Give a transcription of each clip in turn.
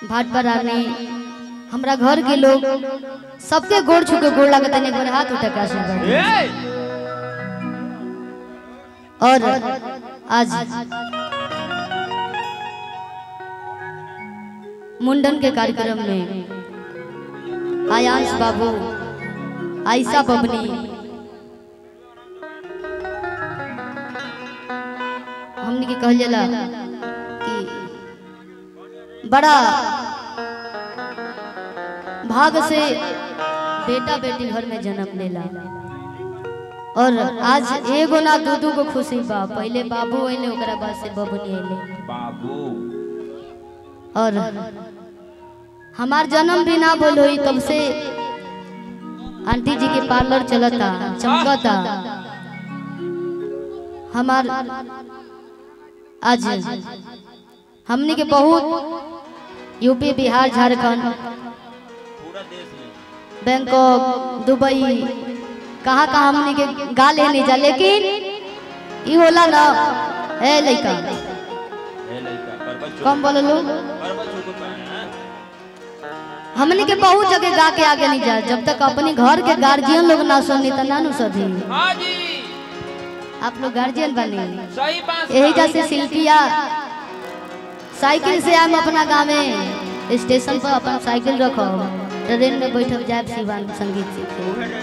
भाट बरानी हमरा घर के लोग सबके गोड़ छू के गोड़ लागत एक बार हाथ उठा के आशीर्वाद दियो। ए और आज मुंडन के कार्यक्रम में आयांश बाबू आयशा बबनी हमने के कहल जाला कि बड़ा भाग से बेटा बेटी घर में जन्म लेला और आज एगो ना दू दू को खुशी बा पहले बाबू अइले ओकरा बाद से बबनी अइले बाबू और हमार जन्म भी ना बोल हुई तब से आंटी जी के पार्लर चलता चमकता हमार आज हमनी के बहुत यूपी बिहार झारखंड पूरा देश में बैंकॉक दुबई कहाँ कहाँ हमनी के गा लेने जा लेकिन ई होला ना ए लइका ए लइका परबत चोक कम बोललो परबत चोक पे हैं हमनी के बहुत जगह गा के आगे नहीं जा जब तक अपने घर के गार्जियन लोग ना सुनी त ना नु सधी हां जी आप लोग गार्जियन बने सही बात यही जैसे शिल्पिया साइकिल से हम अपना गाँव में स्टेशन पर अपन साइकिल रखो ट्रेन में बैठक जाए शिवान संगीत सीखे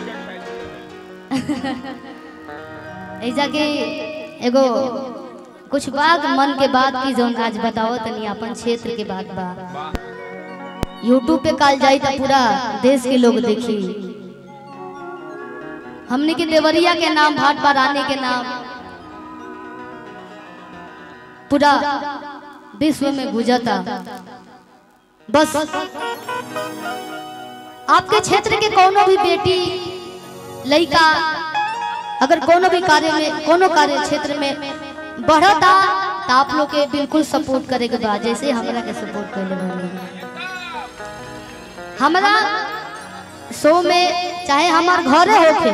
ऐसा के एगो कुछ बात मन के बात की जौन आज बताओ तनी अपन क्षेत्र के बात बा यूट्यूब पे काल जाई तो पूरा देश के लोग देखी हमने के देवरिया के नाम भाट रानी के नाम पूरा विश्व में गुजरता बस आपके क्षेत्र के कोनो भी बेटी लड़का अगर कोनो भी कार्य में कोनो कार्य क्षेत्र में बढ़ता तो आप लोग के बिल्कुल सपोर्ट करे के बा जैसे हमरा के सपोर्ट कर ले हमरा शो में चाहे हमार घरे होखे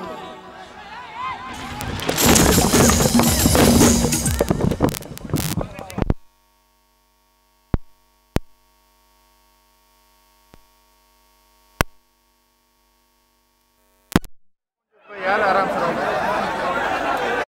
यार आराम से रहो।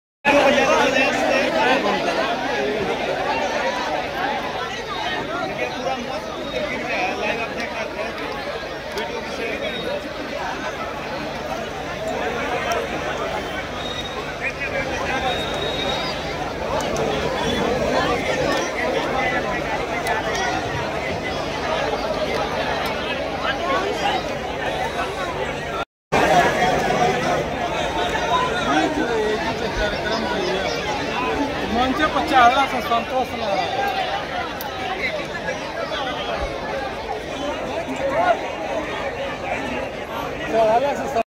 मंचे पर चढ़ला से संतोष ना चढ़ला से